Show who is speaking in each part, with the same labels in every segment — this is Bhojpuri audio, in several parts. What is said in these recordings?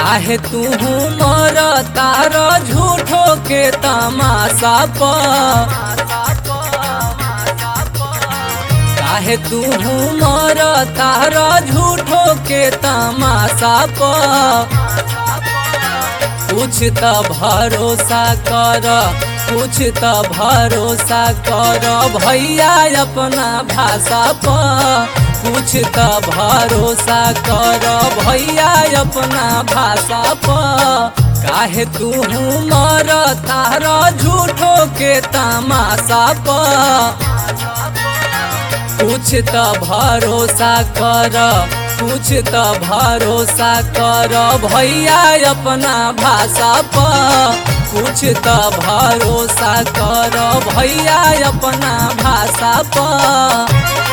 Speaker 1: काहे तू मर तार झूठो के तमाशा प काहे तू मर तार झूठो के तमाशा प कुछ त भरोसा कर कुछ त भरोसा कर भैया अपना भाषा प कुछ त भरोसा कर भैया अपना भाषा प काहे तू मर तार झूठो के तमाशा प कुछ त भरोसा कर कुछ त भरोसा कर भैया अपना भाषा प कुछ त भरोसा कर भैया अपना भाषा प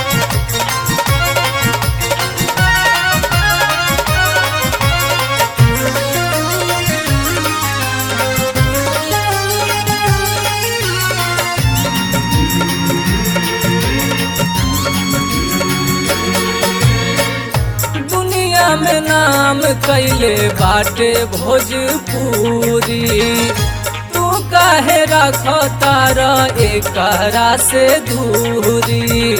Speaker 1: दुनिया में नाम कैले बाटे भोजपुरी तू काहे रख तार एकरा से दूरी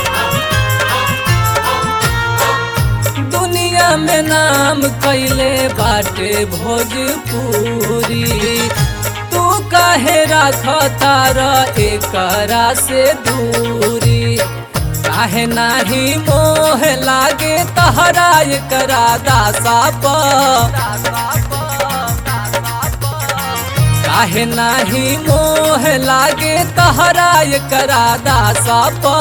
Speaker 1: दुनिया में नाम कैले बाटे भोजपुरी तू काहे रख तार एकरा से दूरी काहे नाही मोह लागे तहरा एकरा दासा प काहे नाही मोह लागे तहरा एकरा दासा प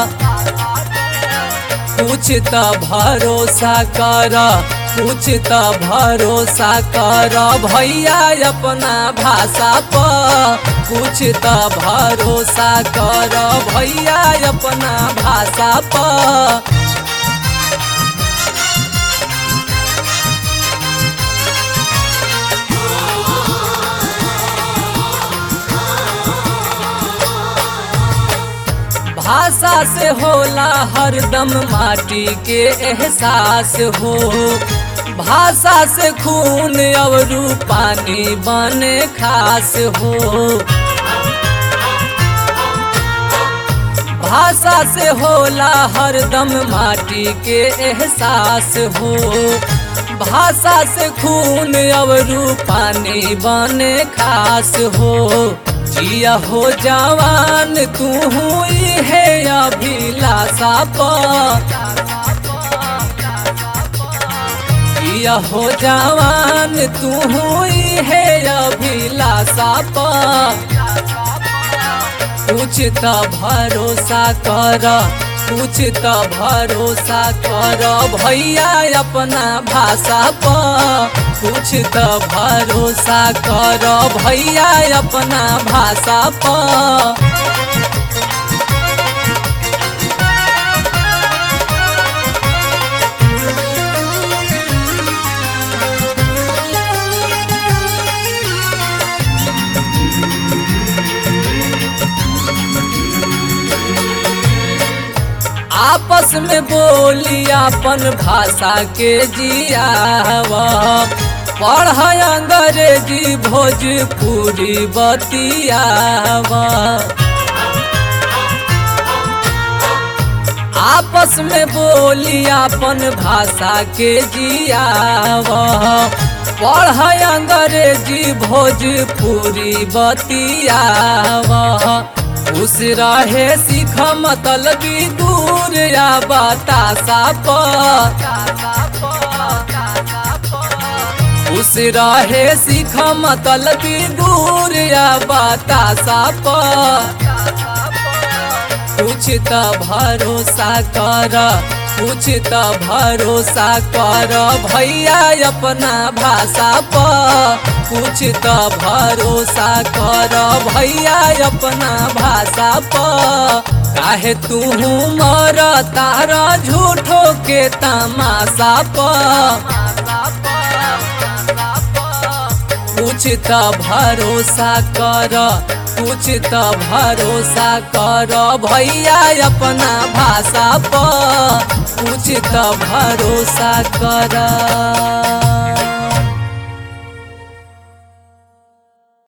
Speaker 1: कुछ त भरोसा कर कुछ त भरोसा कर भैया अपना भाषा प कुछ त भरोसा कर भैया अपना भाषा प भाषा से होला हरदम माटी के एहसास हो भाषा से खून और पानी बने खास हो भाषा से होला हरदम माटी के एहसास हो भाषा से खून और पानी बने खास हो जिया हो जवान तू हुई है अभिलाषा प जिया हो जवान तू हुई है अभिलाषा प कुछ त भरोसा कर कुछ त भरोसा कर भैया अपना भाषा प कुछ त भरोसा कर भैया अपना भाषा प आपस में बोली अपन भाषा के जियावा पढ़ अंग्रेजी भोजपुरी बतियावा आपस में बोली अपन भाषा के जियावा पढ़ अंग्रेजी भोजपुरी बतियावा खुश रहे सीख मतलबी दूर या बतासा प खुश रहे सीख मतलबी दूर या बतासा प कुछ त भरोसा कर कुछ त भरोसा कर भैया अपना भाषा प कुछ त भरोसा कर भैया अपना भाषा प काहे तू मर तार झूठो के तमाशा प कुछ त भरोसा कर कुछ त भरोसा कर भैया अपना भाषा प कुछ त भरोसा कर